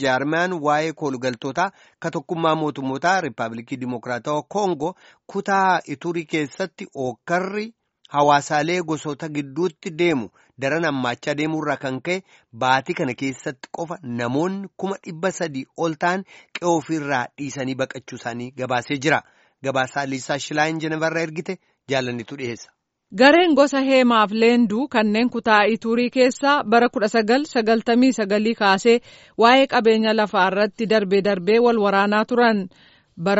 jaarmaan waa'ee koolugaltootaa ka tokkummaa mootummootaa Rippaabilikii Dimokiraatawaa Koongoo kutaa Iturii keessatti ookkarri hawaasaalee gosoota gidduutti deemu daran hammaachaa deemuurraa kan ka'e baatii kana keessatti qofa namoonni kuma dhibba sadii ol ta'an qe'oo ofirraa dhiisanii baqachuu isaanii gabaasee jira. Gabaasaa Liisaa Shilaayin Jenevarraa ergite jaalannitu dhiyeessa. Gareen gosa heemaaf leenduu kanneen kutaa Iturii keessaa bara 1999 kaasee waa'ee qabeenya lafaa irratti darbee darbee wal waraanaa turan. Bara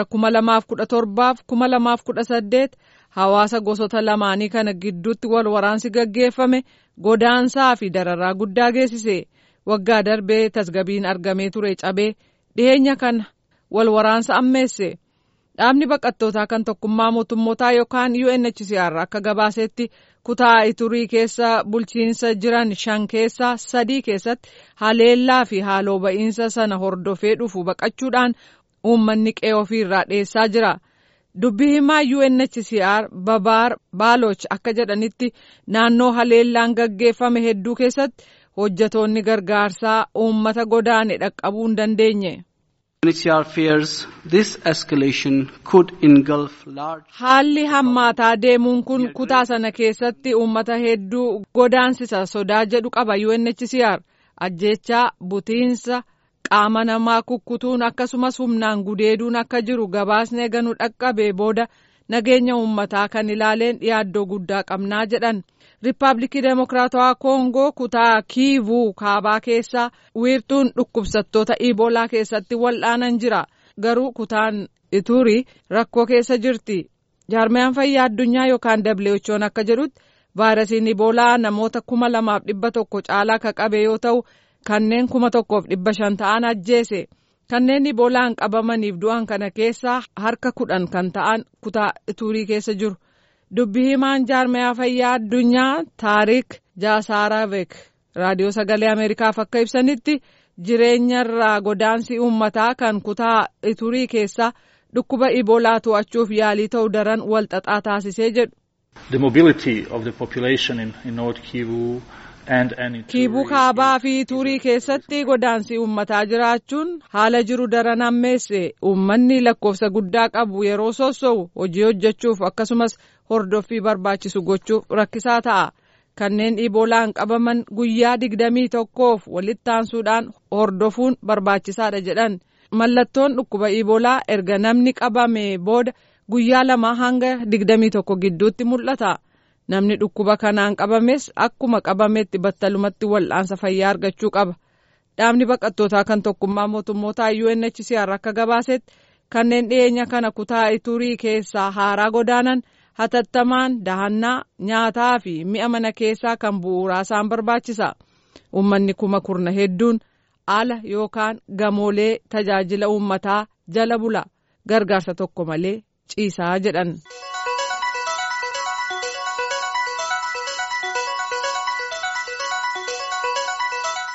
2017-2018 hawaasa gosoota lamaanii kana gidduutti wal waraansi gaggeeffame godaansaa fi dararaa guddaa geessise. Waggaa darbee tasgabiin argamee ture cabee dhiyeenya kana wal waraansa ammeesse. Dhaabni baqattootaa kan tokkummaa mootummootaa yookaan UNHCR akka gabaasetti kutaa Iturii keessa bulchiinsa jiran shan keessaa sadii keessatti haleellaa fi haaloo ba'iinsa sana hordofee dhufu baqachuudhaan uummanni qe'ee ofiirraa dheessaa jira. Dubbii himaa UNHCR Babaar Baaloch akka jedhanitti naannoo haleellaan gaggeeffame hedduu keessatti hojjetoonni gargaarsaa uummata godaane dhaqqabuu hin dandeenye. Haalli hammaataa deemuun kun kutaa sana keessatti uummata hedduu godaansisa sodaa jedhu qaba UNHCR ajjeechaa butiinsa qaama namaa kukkutuun akkasumas humnaan gudeeduun akka jiru gabaasni eeganu dhaqqabee booda nageenya uummataa kan ilaaleen yaaddoo guddaa qabnaa jedhan. Riippaabilikii Demokiraatawaa Koongoo kutaa Kiivuu kaabaa keessaa wiirtuun dhukkubsattoota Iboolaa keessatti wal'aanan jira. Garuu kutaan Iturii rakkoo keessa jirti. Jaarmiyaan fayyaa addunyaa yookaan WHO'n akka jedhutti vaayirasiin Iboolaa namoota kuma lamaaf dhibba tokko caalaa ka qabe yoo ta'u kanneen kuma tokkoof dhibba shan ta'an ajjeese. Kanneen Iboolaan qabamaniif du'an kana keessaa harka kudhan kan ta'an kutaa Iturii keessa jiru. dubbii himaan jaarmiyaa fayyaa addunyaa taarik jaasaaraavek raadiyoo sagalee ameerikaaf akka ibsanitti jireenyarraa godaansi uummataa kan kutaa iturii keessaa dhukkuba iboolaa to'achuuf yaalii ta'u daran walxaxaa taasisee jedhu. kiibuu kaabaa fi iturii keessatti godaansi uummataa jiraachuun haala jiru daran hammeesse uummanni lakkoofsa guddaa qabu yeroo sosso'u hojii hojjechuuf akkasumas hordoffii barbaachisu gochuuf rakkisaa ta'a. Kanneen iboolaan qabaman guyyaa digdamii tokkoof walitti aansuudhaan hordofuun barbaachisaadha jedhan. Mallattoon dhukkuba iboolaa erga namni qabame booda guyyaa lama hanga digdamii tokko gidduutti mul'ata. Namni dhukkuba kanaan qabames akkuma qabametti battalumatti wal'aansa fayyaa argachuu qaba. Dhaabni baqattootaa kan tokkummaa mootummootaa UNHCR akka gabaasetti kanneen dhiyeenya kana kutaa iturii keessaa haaraa godaanan hatattamaan dahannaa nyaataa fi mi'a mana keessaa kan bu'uuraa isaan barbaachisa. Uummanni kuma kurna hedduun ala yookaan gamoolee tajaajila uummataa jala bula gargaarsa tokko malee ciisaa jedhan.